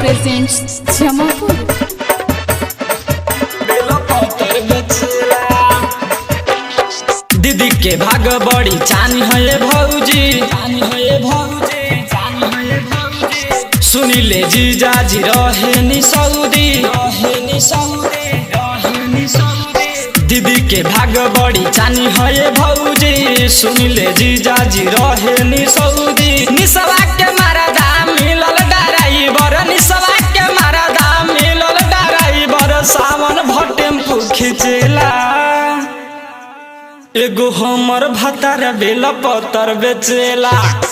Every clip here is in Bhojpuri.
presents Jamapur. दीदी के भाग बड़ी चानी है ये भौजी चानी है ये भौजी चानी है ये भौजी सुनी ले जीजा जी रहे नी सऊदी रहे नी सऊदी रहे नी सऊदी दीदी के भाग बड़ी चानी है ये भौजी सुनी ले जीजा जी रहे नी सऊदी निसवा के मारा दाम मिलल डराई बर निसवा के मारा दाम मिलल डराई बर सावन भटेम्पू खिचेला एगो हमर भतार बेल पतर बेचेला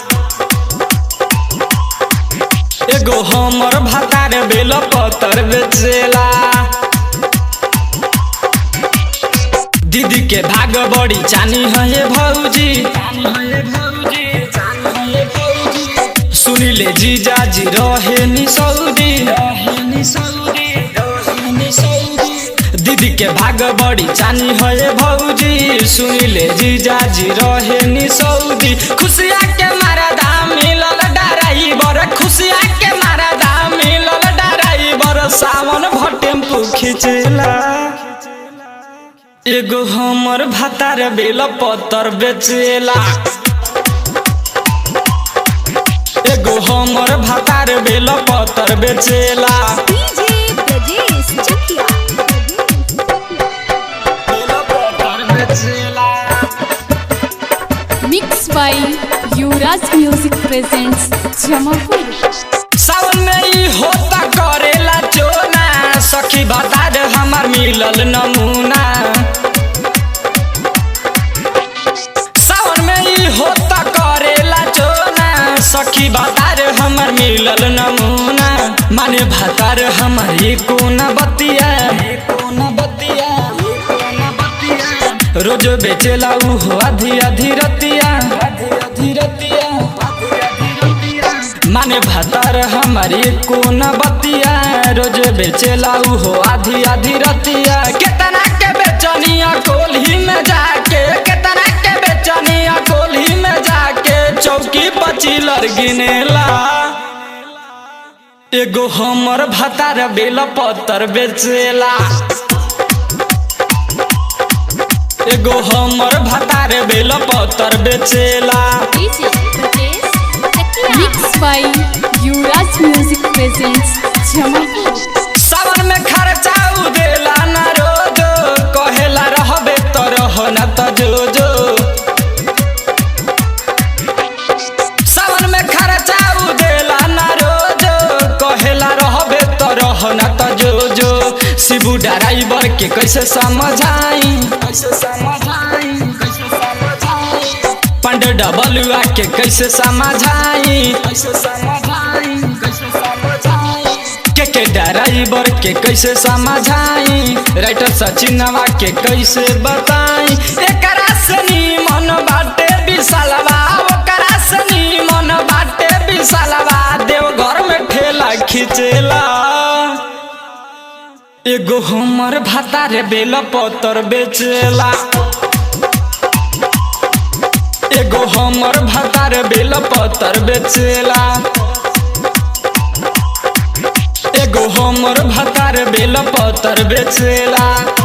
एगो हमर भतार बेल पतर बेचेला दीदी के भाग बड़ी चानी है ये भौजी सुनी ले जीजा जी रहे नी सऊदी रहे नी सऊदी रहे नी सऊदी दीदी के भाग बड़ी चानी है ये भौजी सुनी ले जीजा जी रहे नी सऊदी खुशिया के मारा दाम मिलल डराई बर खुशिया के मारा दाम मिलल डराई बर सावन भटेम्पू खिचेला एगो हमर भातार बेल पतर बेचेला एगो हमर भातार बेल पतर बेचेला DJ Brajesh Chakia. बेल पतर बेचेला Mixed by Yuvraj Music presents Jamapur. सावन में ई होता करेला चोना सखी बता दे हमार मिलल नमूना सावन में ई होता करेला चोना सखी बता दे हमार मिलल नमूना माने भतार हमार ई कोना बतिया ई कोना बतिया ई कोना बतिया रोज बेचेला ऊ हो आधी आधी रतिया आधी आधी रतिया आधी आधी रतिया माने भतार हमारी कोना बतिया रोज बेचेला ऊ हो आधी आधी रतिया केतना के बेचनिया कोल्ही में जाके केतना के बेचनिया कोल्ही में जाके चौकी पचिलर गिनेला एगो हमर भतार बेल पतर बेचेला एगो हमर भतार बेल पतर बेचेला DJ Brajesh Chakia. Mixed by Yuvraj Music presents Jamapur. सावन में खर्चा उ देला ना रोज कहेला रहबे तो रह ना तो जो जो सावन में खर्चा उ देला ना रोज कहेला रहबे तो रह ना तो जो जो शिबू ड्राइवर के कैसे समझाई कैसे समझाई कैसे समझाई पंड डबलुआ के कैसे समझाई कैसे समझाई कैसे समझाई के के ड्राइवर के कैसे समझाई राइटर सचिनवा के कैसे बताई एकरा से मन बाटे विशालवा ओकरा से मन बाटे विशालवा देव घर में ठेला खिचेला एगो हमर भातार बेल पतर बेचेला एगो हमर भातार बेल पतर बेचेला एगो हमर भातार बेल पतर बेचेला